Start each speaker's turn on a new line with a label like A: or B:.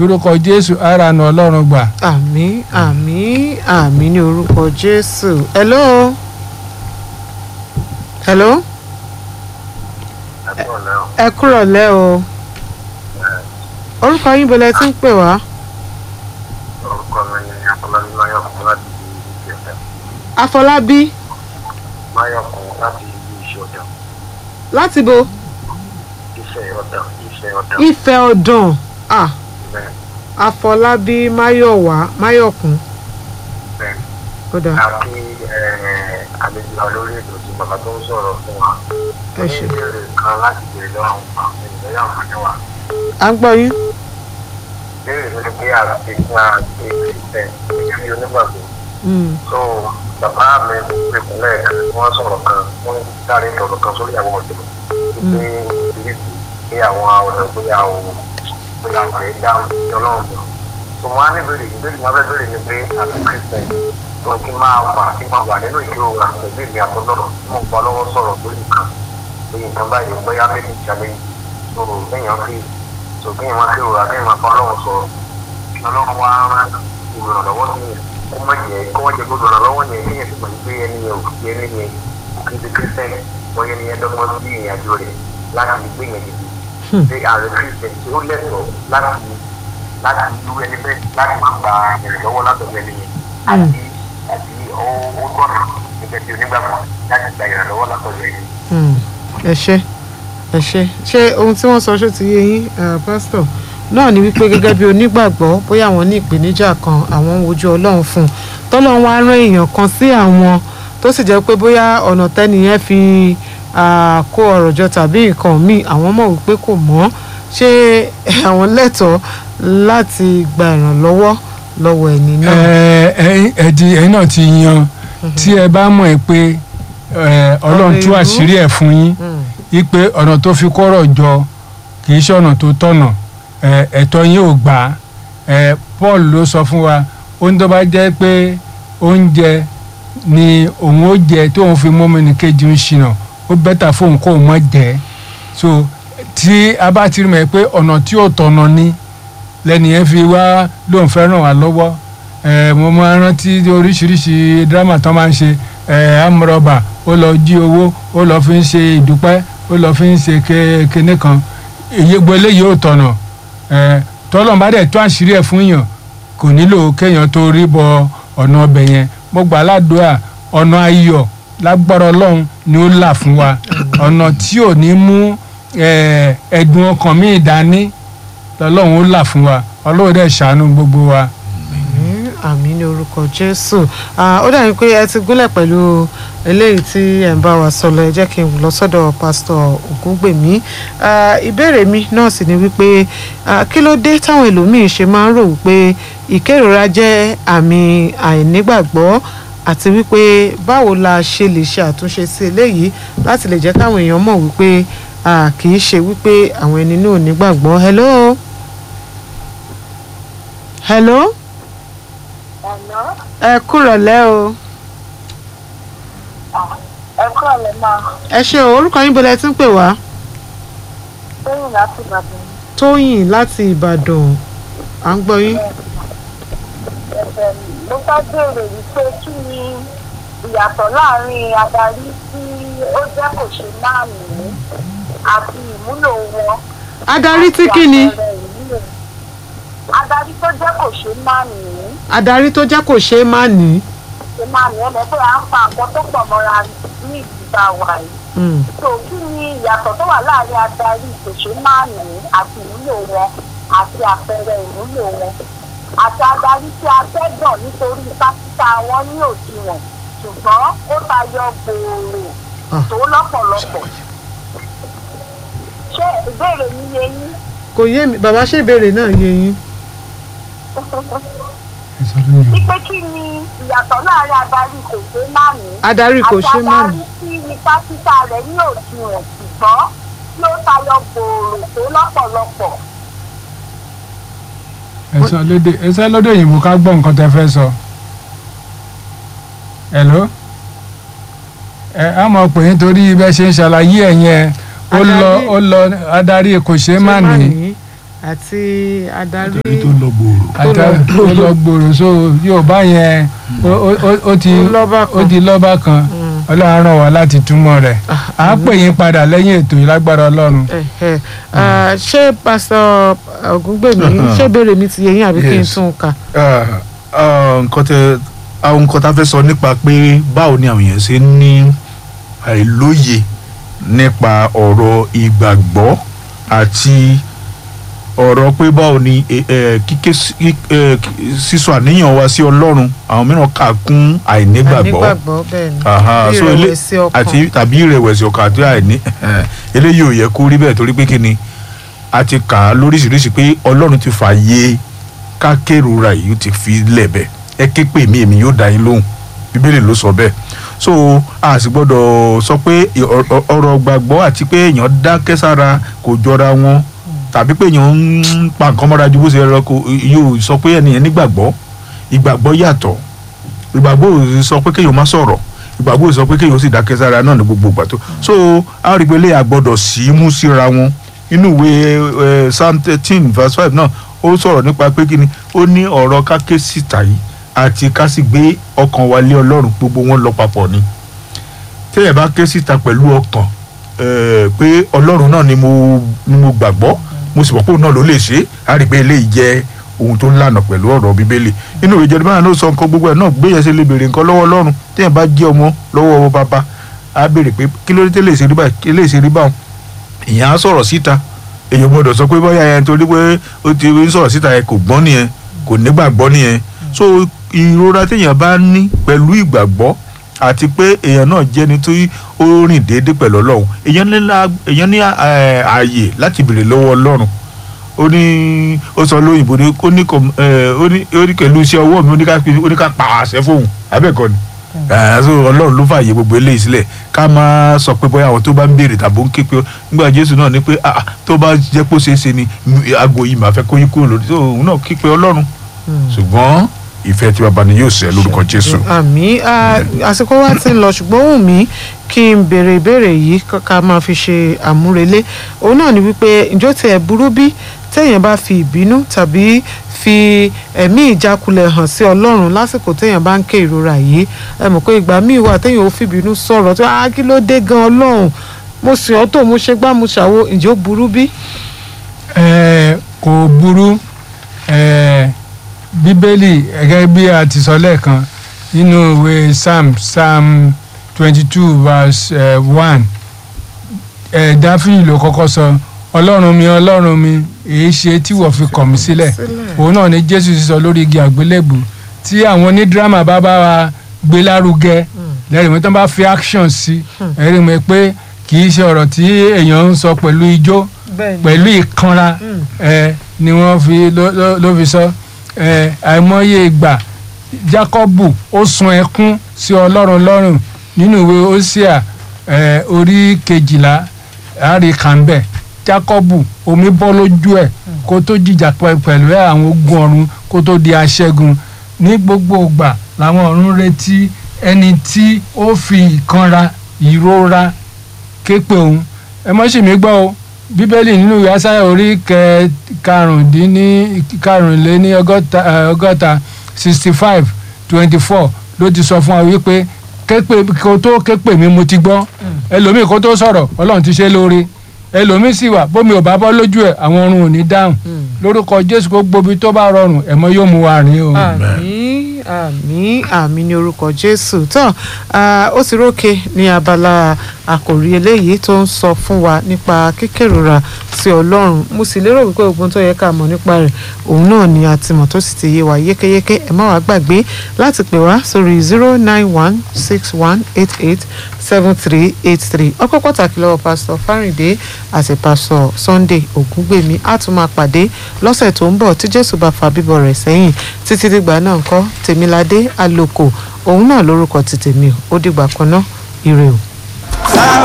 A: lórúkọ jésù ara nà ọlọ́run gbà.
B: àmín àmín àmín ní orúkọ jésù hello hello ẹ kúrọ̀ lẹ́ o orúkọ yín bọ̀lẹ̀ tí ń pè wá
C: orúkọ mi ni afọlábí máyọkùn láti ibi ìṣẹ̀dá
B: afọlábí
C: máyọkùn láti ibi ìṣọ̀dá
B: láti bo
C: iṣẹ́ ọ̀dà iṣẹ́ ọ̀dà
B: ìfẹ́ ọ̀dàn ah
C: bẹ́ẹ̀
B: afọlábí máyọ̀wá máyọ̀kún
C: bẹ́ẹ̀
B: ó dáa
C: àti àlejò lórí ètò tí bàbá tó ń sọ̀rọ̀ fún wa
B: ẹ ṣe
C: ní ìbéèrè kan láti béèrè lọ́wọ́ àwọn ènìyàn yà wọ́n ní wa
B: à ń gbọ́ yín
C: béèrè mi ni pé àti fún àti ìfẹ́ gẹ́gẹ́ bí onígbàgbọ́
B: Mm,
C: so bàbá mi ìpínlẹ̀ kan wọ́n sọ̀rọ̀ kan wọ́n sáré sọ̀rọ̀ kan sórí àwọn ọ̀dọ́ pé ìrísí pé àwọn ọ̀dọ́ pé àwọn pé àwọn ẹ̀ dáhùn sí ọlọ́run lọ. so wọ́n á ní bèrè ìbéèrè wọn fẹ́ bèrè ni pé àti christian tó kí n máa wà kí n máa wà nínú ìkírora pẹ̀lú ìmì àtọ́lọ́rọ̀ tí mo gbọ́ lọ́wọ́ sọ̀rọ̀ lórí nǹkan pé nǹkan báyìí bóyá méjì challenge so kéèyàn fi so kéèyàn máa kírora kéèyàn máa bá ọlọ́run sọ̀rọ̀ ọlọ́run wá rán ìrànlọ́wọ́ sí yẹn kó má jẹ kó má jẹ gbọdọ̀ ìrànlọ́wọ́ yẹn kéèyàn sì mọ̀ ní pé ẹni yẹn ò fi ẹni yẹn kí ti kírísítẹ́nì wọ́n yẹn ni yẹn dọ́gbọ́n sí ìrìn àjò rẹ̀ láti gbé yẹn dìde ṣé ààrẹ kírísítẹ́nì tí ó lẹ́tọ̀ọ́ láti láti lu ẹni bẹ́ẹ̀ láti má gba ìrànlọ́wọ́ látọ̀dọ̀ ẹni yẹn àti àti ó ó tọ̀nà gẹ́gẹ́ bí onígbàgbọ́ láti gba ìrànlọ́wọ́ látọ̀dọ̀ ẹni
B: mm, ẹ ṣe ẹ ṣe ṣé ohun tí wọ́n sọ ṣó ti yé yín eh, pásítọ̀ náà ni wípé gẹ́gẹ́ bí onígbàgbọ́ bóyá àwọn ní ìpèníjà kan àwọn ń wojú ọlọ́run fún un tọ́lọ́run wá rán èèyàn kan sí àwọn tó sì jẹ́ pé bóyá ọ̀nà tẹ́nìyẹn fi ah, kó ọ̀rọ̀ jọ tàbí nǹkan míì àwọn mọ̀ wípé kò mọ́ ṣé àwọn lẹ́tọ̀ọ́ láti gba ìrànlọ́wọ́ lọ́wọ́ ẹni náà.
A: ẹ ẹ ẹ ti ẹ̀yin náà ti yan tí ẹ bá mọ̀ ẹ́ pé ẹ, ọlọ́run tú
B: ìlú.
A: àṣírí ẹ̀ fún yín
B: Mm,
A: wípé ọ̀nà tó fi kọ́rọ̀ jọ kì í ṣe ọ̀nà tó tọ̀nà ẹ, ẹ̀tọ́ yín ò gbà á ẹ, Paul ló sọ fún wa ó ń tó bá jẹ́ pé oúnjẹ ni òun ó jẹ tí òun fi mọ́mọ́ ní kejì ń ṣìnà ó bẹ́tà fóun kó òun mọ́ jẹ́ so tí a bá ti rí mọ̀ pé ọ̀nà tí ò tọ̀nà ni lẹ́nìyẹn fi wá lóun fẹ́ ràn wá lọ́wọ́ ẹ, mo máa rántí oríṣiríṣi dírámà tán máa ń ṣe ẹ, amúrọ̀bà ó lọ jí owó ó lọ fi ń ṣe ìdúpẹ́ ó lọ fi ń ṣe ké- kinní kan èyí gbọ́ eléyìí ò tọ̀nà ẹ, tọ́lọ́n bá dẹ̀ tó àṣírí ẹ̀ fún yàn kò nílò kéèyàn tó rí bọ ọ̀nà ọbẹ̀ yẹn mo gbà ládùúrà ọ̀nà ayọ̀ lágbára ọlọ́run ni ó là fún wa ọ̀nà tí ò ní mú ẹ, ẹ̀dùn ọkàn míì dání lọ́lọ́run ó là fún wa ọlọ́run dẹ̀ ṣàánú gbogbo wa.
B: àmín àmín ní orúkọ jésù Ah, ó dàbí pé ẹ ti gúnlẹ̀ pẹ̀lú eléyìí tí ẹ̀ ń bá wa sọ lọ ẹ jẹ́ kí n lọ sọ́dọ̀ pásítọ̀ ògúngbèmí Ah, ìbéèrè mi náà sì ni wípé ah, kí ló dé táwọn ẹlòmíín ṣe máa ń rò wípé ìkérora jẹ́ àmì àìnígbàgbọ́ àti wípé báwo la ṣe lè ṣe àtúnṣe sí eléyìí láti lè jẹ́ káwọn èèyàn mọ̀ wípé ah, kì í ṣe wípé àwọn ẹni náà ò nígbàgbọ́ hello hello
D: ọ̀nà
B: ẹ kúrọ̀lẹ́ o
D: ẹ̀kọ́ ọ̀lẹ́ máa
B: ẹ ṣe o orúkọ yín bọ́lá ẹ ti ń pè wá
D: lóyún láti ìbàdàn
B: tóyìn láti ìbàdàn à ń gbọ́ yín
D: ẹ̀fẹ̀ ló fẹ́ béèrè wípé kí ni ìyàtọ̀ láàrin adarí tí ó jẹ́ kò ṣe máa mú àti ìmúlò wọn.
B: adarí tí kí ni
D: àti àpẹẹrẹ ìmúlò. adarí tó jẹ́ kò ṣe máa mú
B: adarí tó jẹ́ kò ṣeé má ní.
D: ṣe máa mú ẹ̀mẹ́ pé à ń pa nǹkan tó pọ̀ mọ́ra ní ìlú tá a wà yìí.
B: Mm,
D: so kí ni ìyàtọ̀ tó wà láàrin adarí kò ṣe máa mú àti ìmúlò wọn àti àpẹẹrẹ ìmúlò wọn àti adarí tí a fẹ́ gbọ̀n nítorí pásítà wọn ní òdiwọ̀n ṣùgbọ́n ó tayọ gbòòrò
B: Ah.
D: tó lọ́pọ̀lọpọ̀. ṣé ìbéèrè mi yé yín?
B: kò yé mi bàbá ṣe ìbéèrè náà yé yín.
D: wípé kí ni ìyàtọ̀ láàrin adarí kò ṣe máa ní
B: adarí kò
D: àti
B: ṣeé má ní.
D: adarí tí ní pásítà rẹ̀ ní òdiwọ̀n ṣùgbọ́n tí ó tayọ gbòòrò tó lọ́pọ̀lọpọ̀.
A: ẹsẹ lóde ẹsẹ lóde òyìnbó ká gbọ́ nǹkan tẹ́ fẹ́ sọ. hello ẹ á mọ̀ pé nítorí bẹ́ẹ̀ ṣe ń ṣàlàyé ẹ̀ yẹn ó lọ
B: Adarí-
A: ó lọ adarí kò ṣeé má ní
B: àti adarí
E: nítorí tó lọ gbòòrò.
A: àtà
B: lọ-
A: ó lọ gbòòrò so yorùbá yẹn ó- ó- ó- ó ti
B: Ó lọ́ba
A: ó
B: kan.
A: di lọ́ba kan ọlọ́run ràn wá láti túmọ̀ rẹ̀ à á pè yín padà lẹ́yìn ètò yìí lágbára ọlọ́run.
B: Ẹ̀hẹ̀. Ah, ṣé pásítọ̀ ògúngbèmí ṣé ìbéèrè mi ti yé yín àbí kí n
E: Yes.
B: tún un kà.
E: Ah, ah, nǹkan tẹ àwọn nǹkan tá a fẹ́ sọ nípa pé báwo ni àwọn èèyàn ṣe ń ní àìlóye nípa ọ̀rọ̀ ìgbàgbọ́ àti ọ̀rọ̀ pé báwo ni eh, eh, kíké sí- eh, kí- sísọ àníyàn wa sí ọlọ́run àwọn mìíràn kà kún àìnígbàgbọ́
B: àìnígbàgbọ́ bẹ́ẹ̀ ni
E: Aha,
B: bí
E: so ele-
B: ìrẹ̀wẹ̀sì ọkàn.
E: àti tàbí ìrẹ̀wẹ̀sì ọkàn àti àìní eléyìí ò yẹ kó rí bẹ́ẹ̀ torí pé kí ni a ti kà á lóríṣiríṣi pé ọlọ́run ti fààyè ká kérora yìí ó ti fi lẹ̀bẹ̀ ẹ ké pè mí èmi yóò dá yín lóhùn bíbélì ló sọ bẹ́ẹ̀ so a sì gbọ́dọ̀ sọ pé ọ- ọ- ọ̀rọ̀ gbàgbọ́ àti pé èèyàn dákẹ́ sára kò jọra wọn tàbí pé èèyàn ń pa nǹkan mọ́ra ju bó ṣe rẹ kó yóò sọ pé ẹnìyẹn nígbàgbọ́ ìgbàgbọ́ yàtọ̀ ìgbàgbọ́ ò sọ pé kéèyàn má sọ̀rọ̀ ìgbàgbọ́ ò sọ pé kéèyàn ó sì dákẹ́ sára náà ní gbogbo ìgbà tó so a rí i pé lè àgbọ̀dọ̀ sí í mú síra wọn inú ìwé ẹ, psalm thirteen verse five náà ó sọ̀rọ̀ nípa pé kí ni ó ní ọ̀rọ̀ ká ké síta yìí àti ká sì gbé ọkàn wa lé ọlọ́run gbogbo wọn lọ papọ̀ ni téèyàn bá ké síta pẹ̀lú ọkàn ẹ, pé ọlọ́run náà ni mo ni mo gbàgbọ́ mo sì mọ̀ pé òun náà ló lè ṣe é a rí i pé eléyìí jẹ́ ohun tó ń lànà pẹ̀lú ọ̀rọ̀ bíbélì inú ìwé Jeremiah náà sọ nǹkan gbogbo ẹ̀ náà gbé yẹn ṣe lè béèrè nǹkan lọ́wọ́ ọlọ́run téèyàn bá jẹ́ ọmọ lọ́wọ́ ọmọ bàbá á béèrè pé kí ló dé tẹ́lẹ̀ ṣe rí báyìí kí lè ṣe rí báwọn ìyẹn á sọ̀rọ̀ síta èyàn gbọ́dọ̀ sọ pé bóyá yẹn torí pé ó ti ń sọ̀rọ̀ síta yẹn kò gbọ́n nìyẹn kò nígbàgbọ́ nìyẹn so ìrora téèyàn bá ní pẹ̀lú ìgbàgbọ́ àti pé èèyàn náà jẹ́ni tó ó rìn déédéé pẹ̀lú ọlọ́run èèyàn ní la- èèyàn ní eh, ààyè láti béèrè lọ́wọ́ ọlọ́run ó ní ó sọ lóyìnbó ní ó ní kò ẹ ó ní ó ní pẹ̀lú iṣẹ́ ọwọ́ mi ó ní ká ó ní ká pa àṣẹ fóun abẹ́ẹ̀kọ́ ni ẹ̀ so ọlọ́run ló fààyè gbogbo eléyìí sílẹ̀ ká máa sọ pé bóyá àwọn tó bá ń béèrè tàbí ó ń ké pé nígbà jésù náà ní pé ah ah, tó bá jẹ́ pé ó ṣeé ṣe ni m- aago yìí màá fẹ́ kó yí kúrò lórí tó òun náà ké pé ọlọ́run ṣùgbọ́n ìfẹ́ tí baba ni yóò ṣẹ lórúkọ jésù.
B: àmì àsìkò wa ti ń lọ ṣùgbọ́n wù mí kí n béèrè ìbéèrè yìí ká- ká máa fi ṣe àmúrelé òun náà ni wípé ǹjọ́ tiẹ̀ burú bí téèyàn bá fi ìbínú tàbí fi ẹ̀mí ìjákulẹ̀ hàn sí ọlọ́run lásìkò téèyàn bá ń ké ìrora yìí ẹ mọ̀ pé ìgbà míì wà téèyàn ò fi ìbínú sọ̀rọ̀ tó á kí ló dé gan ọlọ́run mo sì ọ́ tó mo ṣe gbá mo ṣàwo ǹjẹ́ ó burú bí.
A: ẹ kò burú ẹ bíbélì gẹ́gẹ́ bí a ti sọ lẹ́ẹ̀kan nínú ìwé psalm psalm twenty two verse one ẹ dáfídì ló kọ́kọ́ sọ ọlọ́run mi ọlọ́run mi èé ṣe tí wọ́n fi kọ̀ mí sílẹ̀ òun náà ni jésù sísọ lórí igi àgbélébù tí àwọn onídírámà bá bá wa gbé lárugẹ lẹ́rìí mi tó bá fi action sí ẹ̀rí mi pé kì í ṣe ọ̀rọ̀ tí èèyàn ń sọ pẹ̀lú ijó pẹ̀lú ìkanra ẹ ni wọ́n fi ló- ló- ló fi sọ ẹ àìmọye ìgbà Jákọ́bù ó sun ẹkún sí Ọlọ́run lọ́rùn nínú ìwé Hósíà ẹ orí kejìlá àárí kàńbẹ̀ Jákọ́bù omi bọ́ lójú ẹ̀ kó tó jìjà pẹ- pẹ̀lú ẹ̀ àwọn ogun ọ̀run kó tó di aṣẹ́gun ní gbogbo ìgbà làwọn ọ̀run retí ẹni tí ó fi ìkanra ìrora képe òun ẹ mọ́ sì mí gbọ́ o bíbélì nínú ìwé asáyà orí kẹ karùndínní karùnléní ọgọ́ta eh, ọgọ́ta sixty five twenty four ló ti sọ fún wa wípé képe kó tó képe mi mo ti gbọ́ ẹlòmíì kó tó sọ̀rọ̀ ọlọ́run ti ṣe lóore ẹlòmíì sì wà bómi ò bá bọ́ lójú ẹ̀ àwọn ọ̀run ò ní dáhùn lórúkọ jésù kó gbobi tó bá rọrùn ẹ̀mọ́ yóò mú wa rìn o.
B: àmín àmín àmín ní orúkọ jésù tán ah, ó ti rókè ní abala àkòrí eléyìí tó ń sọ fún wa nípa kíkérora sí ọlọ́run mo sì lérò wípé ogun tó yẹ ká mọ̀ nípa rẹ̀ òun náà ni a ti mọ̀ tó sì ti yé wa yékéyéké ẹ má wàá gbàgbé láti pè wá sórí zero nine one six one eight eight seven three eight three ọkọ pàtàkì lọ́wọ́ pásítọ̀ fáríndé àti pásítọ̀ sunday ògúngbèmí á tún máa pàdé lọ́sẹ̀ tó ń bọ̀ tí jésù bá fa bíbọ̀ rẹ̀ sẹ́yìn títí dìgbà náà ńkọ́ tèmiládé àlòkò òun náà lórúkọ ti tèmi o ó dìgbà kan náà ire o.